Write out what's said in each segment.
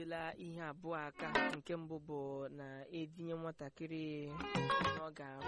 ejideela ihe abụọ aka nke mbụ bụ na etinye nwatakịrị ihe ọ ga-arụ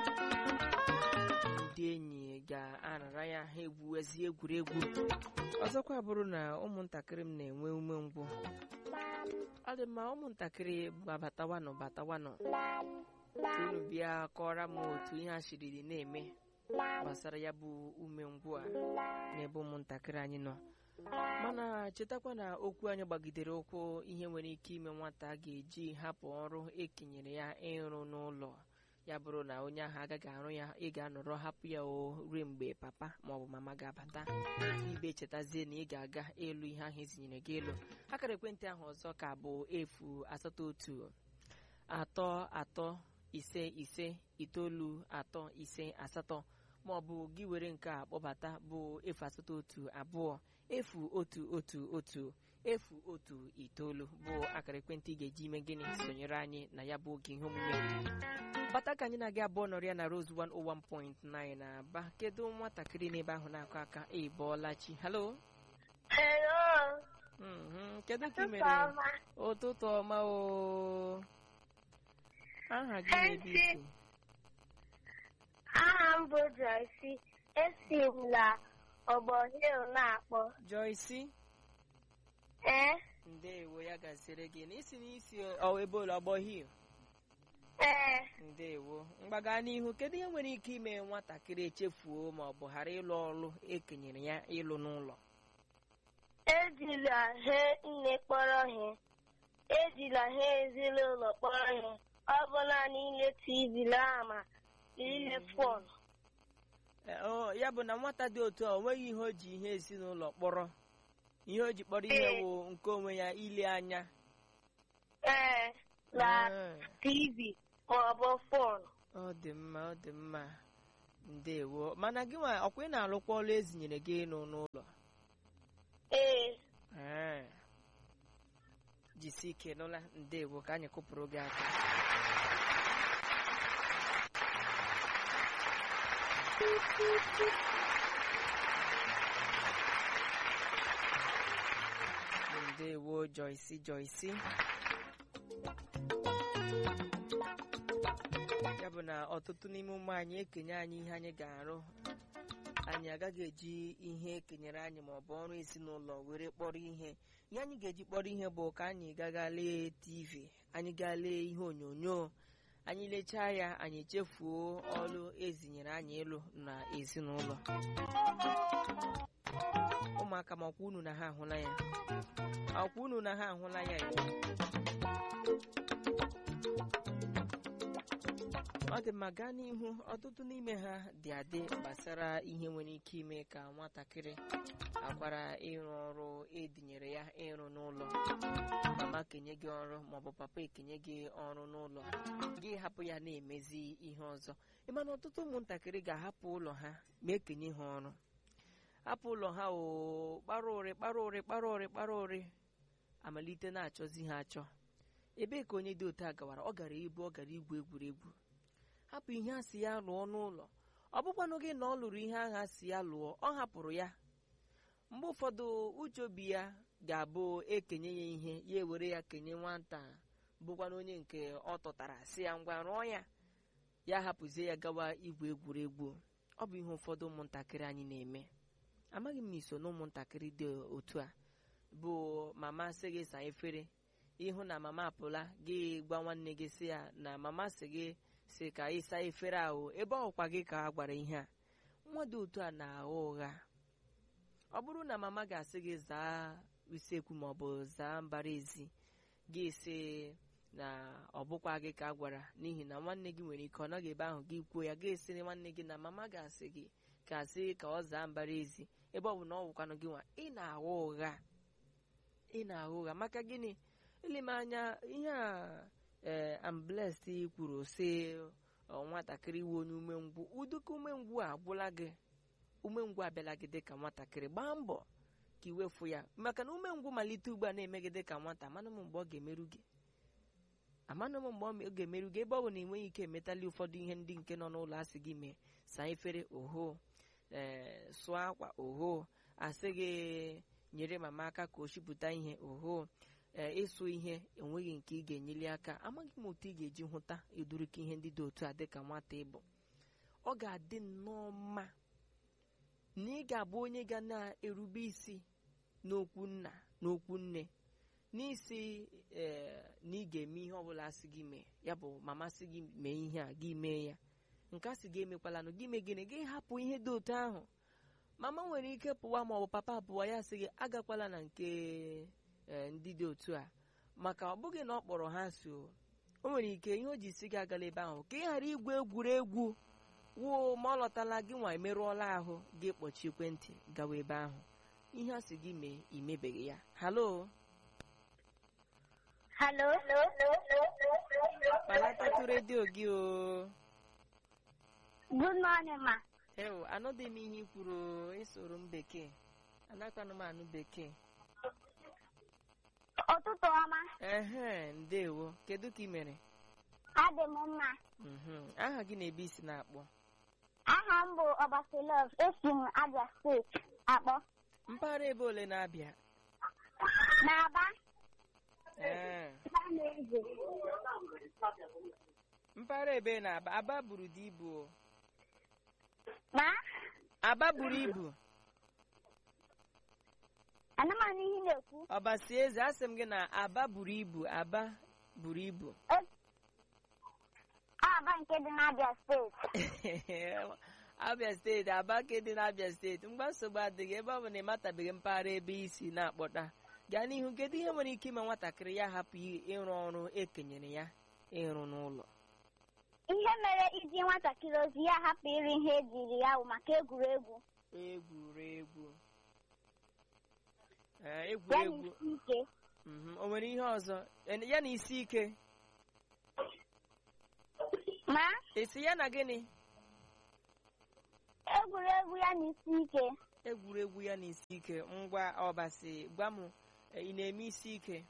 ndị enyi ga-arara ya ha egwuwezi egwuregwu ọzọkwa bụrụ na ụmụntakịrị m na-enwe umengwụ ọ dị mma ụmụntakịrị gbabatawanụ batawanụ unu bịa kọọrọ m otu ihe a shiriri na-eme gbasara ya bụ umengwụ a n'ebe ụmụntakịrị anyị nọ mana chetakwa na okwu anyị gbagidere ụkwụ ihe nwere ike ime nwata a ga-eji hapụ ọrụ ekenyere ya ịrụ n'ụlọ ya bụrụ na onye ahụ agaghị arụ ya ị ga-anọrọ hapụ ya o ruo mgbe papa maọbụ mama ga-abata ibe chetazie na ị ga-aga elu ihe ahụ ezinyere gị elu akara ekwentị ahụ ọzọ ka bụ efu asatọ otu atọ atọ ise ise itoolu atọ ise asatọ ma ọ bụ gị were nke a kpọbata bụ efu asatọ otu abụọ efu otu otu otu efu otu itoolu bụ akara ekwentị ị ga-eji ime gịnị sonyere anyị na ya bụ oge ihe omume bata ka anyị na-aga abụọ nọrọ ya na Rose 101.9 na aba kedu nwatakịrị n'ebe ahụ na-akụ aka ịbọọla chi halo Hello. Mhm, kedu ka ị Ụtụtụ mere ọma. ụtụtụ ọma o aha gị na-ebe isi Aha m bụ Joyce. Esi m na Ọgbọ Hill na-akpọ. Joyce Ee? ndewo ya gasịrị gị n'isi n'isi ọ ebe ụlọ ọgbọ hil Ee. ndewo mgbaga n'ihu kedu ihe nwere ike ime nwatakịrị echefuo ma ọ bụ ghara ịlụ ọrụ ekenyere ya ịlụ n'ụlọ Ejila ha nne kpọrọ ihe. Ejila ha ezinụlọ kpọrọ ihe. Ọ bụ naanị ile TV na ma ile fon. Eh, ọ, ya bụ na nwata dị otu a o nweghị ihe o ji ihe ezinụlọ kpọrọ ihe o ji kpọrọ ihe Ee. wụ nke onwe ya ile anya Ee. Na Eh, TV ma ọ bụ fon. ọ dị mma ọ dị mma ndewo mana gị nwa ọkwa ị na-alụkwa ọrụ ezinyere gị ịnụ n'ụlọ Ee. Ee. jisie ike nụla ndewo ka anyị kụpụrụ gị aka ndewo Joyce Joyce ya bụ na ọtụtụ n'ime ụmụ anyị ekenye anyị ihe anyị ga-arụ anyị agaghị eji ihe ekenyere anyị ma ọ bụ ọrụ ezinụlọ were kpọrọ ihe ihe anyị ga-eji kpọrọ ihe bụ ka anyị gaga lee tv anyị gaa lee ihe onyonyo anyị lechaa ya anyị chefuo ọrụ ezinyere anyị ịlụ na ezinụlọ ụmụaka ma ọkwa unu na ha ahụla ya ọkwa unu na ha ahụla ya ọ dị mma gaa n'ihu ọtụtụ n'ime ha dị adị gbasara ihe nwere ike ime ka nwatakịrị akwara ịrụ ọrụ edinyere ya ịrụ n'ụlọ mama kenye gị ọrụ maọbụ papa ekenye gị ọrụ n'ụlọ gị hapụ ya na-emezi ihe ọzọ ịmana ọtụtụ ụmụntakịrị ga-ahapụ ụlọ ha ma ekenye ha ọrụ hapụ ụlọ ha o kpara ụrị kpara ụrị kpara ụrị kpara ụrị amalite na-achọzi ha achọ ebee ka onye dị otu a gawara ọ gara ibu ọ gara igwu egwuregwu hapụ ihe a si ya lụọ n'ụlọ ọ bụkwanụ gị na ọ lụrụ ihe ahụ a si ya lụọ ọ hapụrụ ya mgbe ụfọdụ uche obi ya ga-abụ ekenye ya ihe ya ewere ya kenye nwata bụkwanụ onye nke ọ tụtara si ya ngwa rụọ ya ya hapụzie ya gawa igwu egwuregwu ọ bụ ihe ụfọdụ ụmụntakịrị anyị na-eme amaghị m ma iso na ụmụntakịrị dị otu a bụ mama sị gị saa efere ịhụ na mama apụla gị gwa nwanne gị sị ya na mama sị gị si ka ịsa efere ahụ ebe ọkwa gị ka a gwara ihe a nwa dị otu a na-agha ụgha ọ bụrụ na mama ga-asị gị zaa usekwu ma ọ bụ zaa mbara ezi gị sị na ọ bụkwa gị ka a gwara n'ihi na nwanne gị nwere ike ọ nọghị ebe ahụ gị kwuo ya ga-esi nwanne gị na mama ga-asị gị ka sị ka ọ zaa mbara ezi ebe ọ bụ na ọ wụkwanụ gị nwa ị na-agha ụgha ị na-agha ụgha maka gịnị ileme anya ihe a ee amblest kwuru sị ọ, nwatakịrị iwe onye umengwụ ụdịka umengwụ a agwụla gị umengwụ abịala gị dịka nwatakịrị gbaa mbọ ka iwefu ya maka na umengwụ malite ugbu a na-eme gị dịka nwata amanụ m mgbe ọ ga-emerụ gị amanụ m mgbe ọ ga-emerụ gị ebe ọ bụ na enweghị ike emetali ụfọdụ ihe ndị nke nọ n'ụlọ asị gị mee saa efere oho ee sụọ akwa oho asị gị nyere mama aka ka o shipụta ihe oho ee ịsụ ihe enweghị nke ị ga-enyeli aka amaghị m otu ị ga-eji hụta edurika ihe ndị dị otu a dịka nwata ịbụ ọ ga-adị nnọọ mma na ị ga-abụ onye ga na-erube isi n'okwu nna n'okwu nne n'isi ee na ị ga-eme ihe ọbụla sị gị mee ya bụ mama sị gị mee ihe a gị mee ya nke a sị gị emekwalanụ gị mee gịnị gị hapụ ihe dị otu ahụ mama nwere ike pụwa ma ọ bụ papa pụwa ya sị gị agakwala na nke ee ndị dị otu a maka ọ bụghị na ọ kpọrọ ha so o nwere ike ihe o ji si gị agala ebe ahụ ka ị ghara igwu egwuregwu wuo ma ọ lọtala gị nwa emerụọla ahụ gị kpọchi ekwentị gawa ebe ahụ ihe a sị gị mee imebeghị ya halo Hello? kpalatatụ redio gị o Good morning, ma. ewo anọdị m ihe i kwuru ịsoro m bekee anakwanụ m anụ bekee Ụtụtụ ọma. ehe ndewo kedu ka ị mere Adị m mma. Mhm. aha gị na-ebe isi na-akpọ Aha m bụ Ọbasilov. Esi m Abia steeti akpọ. mpaghara ebe ole na-abịa N'Aba. ee Eze. mpaghara ebe na-aba aba buru dị ibu o Ma? aba buru ibu Anụmanụ ihe ị na-ekwu. ọbasi eze asị m gị na aba buru ibu aba buru ibu Aba nke dị n'Abia steeti. abịa steeti aba ka dị n'abịa steeti mgba nsogbu adịghị ebe ọ bụ na ị matabeghị mpaghara ebe isi na-akpọta gaa n'ihu kedu ihe nwere ike ime nwatakịrị ya hapụ i- ịrụ ọrụ ekenyere ya ịrụ n'ụlọ Ihe mere iji nwatakịrị ozi ya hapụ iri ihe ejiri ya bụ maka egwuregwu. egwuregwu Ee, Ya na egwuregwu isi ike. mhm. o nwere ihe ọzọ En- ya na isi ike Ma? esi ya na gịnị Egwuregwu ya na isi ike. egwuregwu ya na isi ike ngwa ọbasi gwa m e, ị na-eme isi ike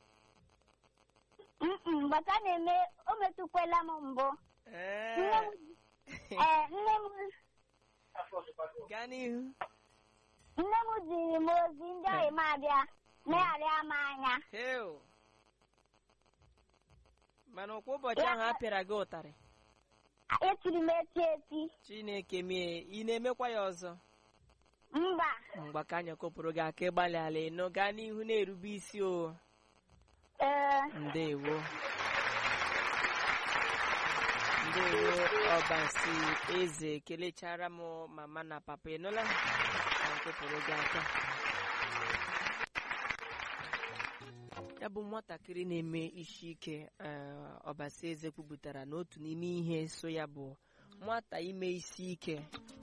Mm Bata na-eme o metụkwala m mbụ. Nne Ee. m ee, nne m gaa n'ihu nne m ziri m ozi ndị ọyị m abịa megharịa m anya. Heo. mana kwa ụbọchị ahụ a pịara gị ụtarị Etiri m eti eti. chineke mie ị na-emekwa ya ọzọ Mba. mgba ka anya kopụrụ gị aka ịgbalị ala ịnụ gaa n'ihu na-erube isi o Ee. ndewo ndewo ọbasi eze kelechara m mama na papa ịnụla ka m kopụrụ gị aka ya bụ nwatakịrị na-eme isi ike ee, ọbasi eze kwupụtara na otu n'ime ihe so ya bụ nwata ime isi ike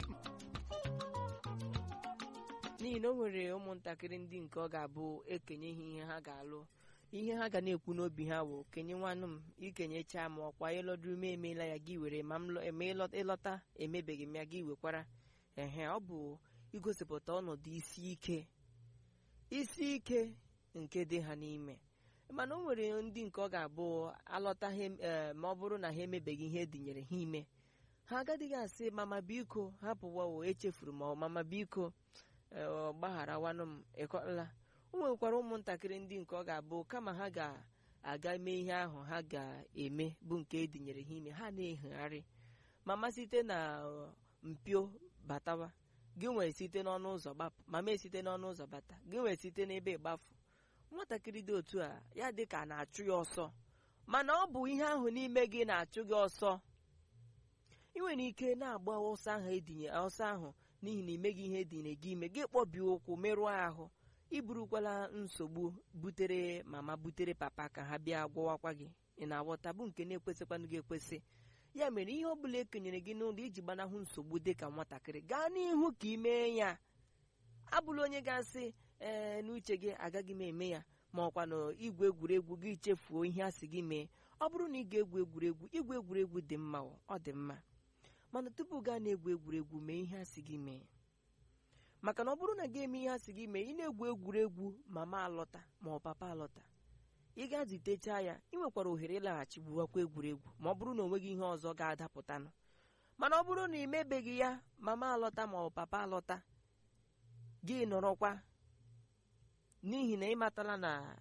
n'ihi na o nwere ụmụntakịrị ndị nke ọ ga-abụ ekenye ha ihe ha ga-alụ ihe ha ga na-ekwu n'obi ha bụ kenye nwanụ m ikenyecha m ọkwa ịlọdụrụ m emeela ya gị were ma m lọ- eme ịlọ- ịlọta emebeghị m ya gị wekwara ehe ọ bụ igosipụta ọnọdụ isi ike isi ike nke dị ha n'ime mana o nwere ndị nke ọ ga-abụ alọta ha em- eh, ma ọ bụrụ na ha emebeghị ihe edinyere ha ime ha agadịghị asị mama biko hapụwa o echefuru ma ọ mama biko ee, ọ gbagharawanụ m ịkọla o nwekwara ụmụntakịrị ndị nke ọ ga-abụ kama ha ga-aga mee ihe ahụ ha ga-eme bụ nke edinyere ha ime ha na-ehegharị mama site na ọ, mpio batawa gị nwee site n'ọnụ ụzọ gbapụ mama esite n'ọnụ ụzọ bata gị nwee site n'ebe ịgbafu nwatakịrị dị otu a ya dị ka a na-achụ ya ọsọ mana ọ bụ ihe ahụ n'ime gị na-achụ gị ọsọ ị nwere ike na-agba ọsọ ahụ edinye ọsọ ahụ n'ihi na imeghị ihe edinye gị ime gị kpọbie ụkwụ merụọ ahụ iburukwala nsogbu butere mama butere papa ka ha bịa gwọwakwa gị ị na-aghọta bụ nke na-ekwesịkwanụ gị ekwesị ya mere ihe ọ bụla ekenyere gị n'ụlọ iji gbanahụ nsogbu dị ka nwatakịrị gaa n'ihu ka ị mee ya abụla onye ga-asị ee n'uche gị agaghị m eme ya ma ọkwa na igwe egwuregwu gị chefuo ihe a sị gị mee ọ bụrụ na ị ga-egwu egwuregwu igwe egwuregwu dị mma o, ọ dị mma mana tupu gaa na-egwu egwuregwu mee ihe a sị gị mee maka na ọ bụrụ na gị eme ihe a sị gị mee ị na-egwu egwuregwu mama alọta ma ọ papa alọta ị ga-azitecha ya ị nwekwara ohere ịlaghachi gbuwakwa egwuregwu ma ọ bụrụ na o nweghị ihe ọzọ ga-adapụtanụ mana ọ bụrụ na ị mebeghị ya mama alọta ma ọ papa alọta gị nọrọkwa n'ihi na ị matala na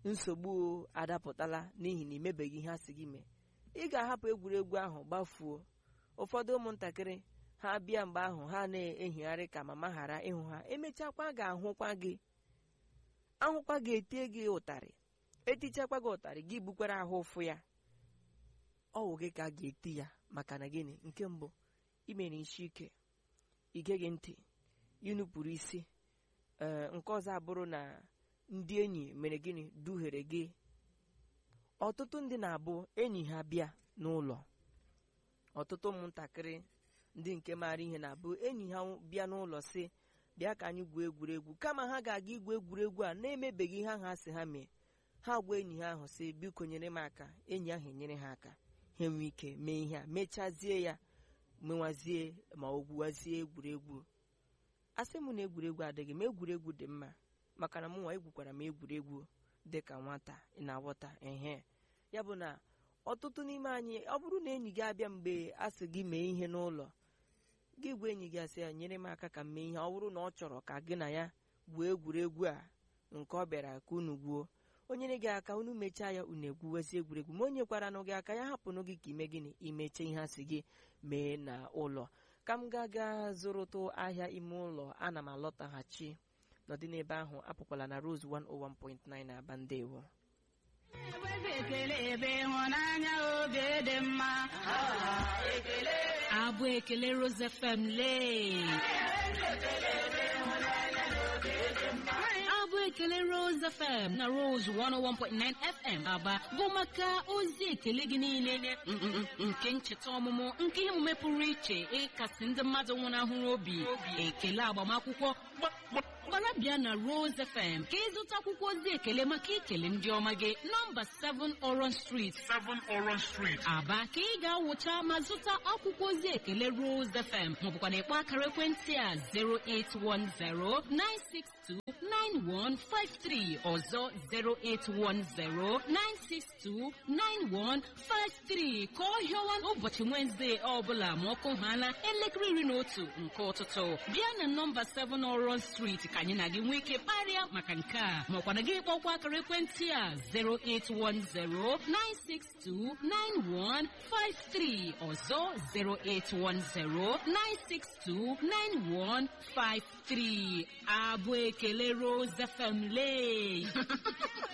nsogbu adapụtala n'ihi na imebeghị ihe a sị gị mee ị ga-ahapụ egwuregwu ahụ gbafuo ụfọdụ ụmụntakịrị ha bịa mgbe ahụ ha na-ehigharị ka mama ghara ịhụ ha emechakwa ga-ahụkwa gị ahụkwa gị etie gị ụtarị etichakwa gị ụtarị gị bukwara ahụ ụfụ ya ọwụ gị ka a ga-eti ya maka na gịnị nke mbụ imere isi ike igeghị ntị inupụrụ isi ee nke ọzọ abụrụ na ndị enyi mere gịnị duhere gị ọtụtụ ndị na-abụ enyi ha bịa n'ụlọ ọtụtụ ụmụntakịrị ndị nke maara ihe na-abụ enyi ha bịa n'ụlọ si bịa ka anyị gwuo egwuregwu kama ha ga-aga igwu egwuregwu a na-emebeghị ihe ahụ ha si ha mee ha gwa enyi ha ahụ si biko nyere m aka enyi ahụ enyere ha aka ha enwe ike mee ihe a mechazie ya menwazie ma ọ gwuwazie egwuregwu asị m na egwuregwu adịghị ma egwuregwu dị mma maka na m nwa egwukwara m egwuregwu dị ka nwata ị na-aghọta ehe ya bụ na ọtụtụ n'ime anyị ọ bụrụ na enyi gị abịa mgbe a sị gị mee ihe n'ụlọ gị gwa enyi gị asị ya nyere m aka ka m mee ihe ọ bụrụ na ọ chọrọ ka gị na ya gwuo egwuregwu a nke ọ bịara ka unu gwuo o nyere gị aka unu mechaa ya unu egwuwezi egwuregwu ma o nyekwaranụ gị aka ya hapụnụ gị ka ime gịnị imeche ihe a sị gị mee na ụlọ ka m ga-aga zụrụtụ ahịa ime ụlọ ana m alọtaghachi nọdị n'ebe ahụ apụkwala na Rose 101.9 na aba ndewo Ewezi ekele ebe ịhụnanya oge dị mma. Abụ ekele Rose FM lee. Abụ ekele Rose FM na Rose 101.9 FM Aba bụ maka ozi ekele gị niile mm, mm, mm, nke ncheta ọmụmụ nke ihe omume pụrụ iche ịkasị ndị mmadụ nwụnahụrụ obi ekele agbamakwụkwọ gbara bịa na Rose FM ka ịzụta akwụkwọ ozi ekele maka ikele ndị ọma gị nọmba 7 Orange Street 7 Orange Street. Aba ka ị ga-awụcha ma zụta akwụkwọ ozi ekele Rose FM maọbụkwa na ịkpọ akara ekwentị a 08109629153 ọzọ 08109629153 ka ọ hịọwa ụbọchị Wednesday ọbụla ma ọkụ hana elekere iri na otu nke ụtụtụ bịa na nọmba 7 Orange Street ka anyị na gị nwee ike kparịa maka nke a maọkwa na gị kpọkwa akara ekwentị a 08109629153 ọzọ 08109629153 abụ ekele Rose FM lee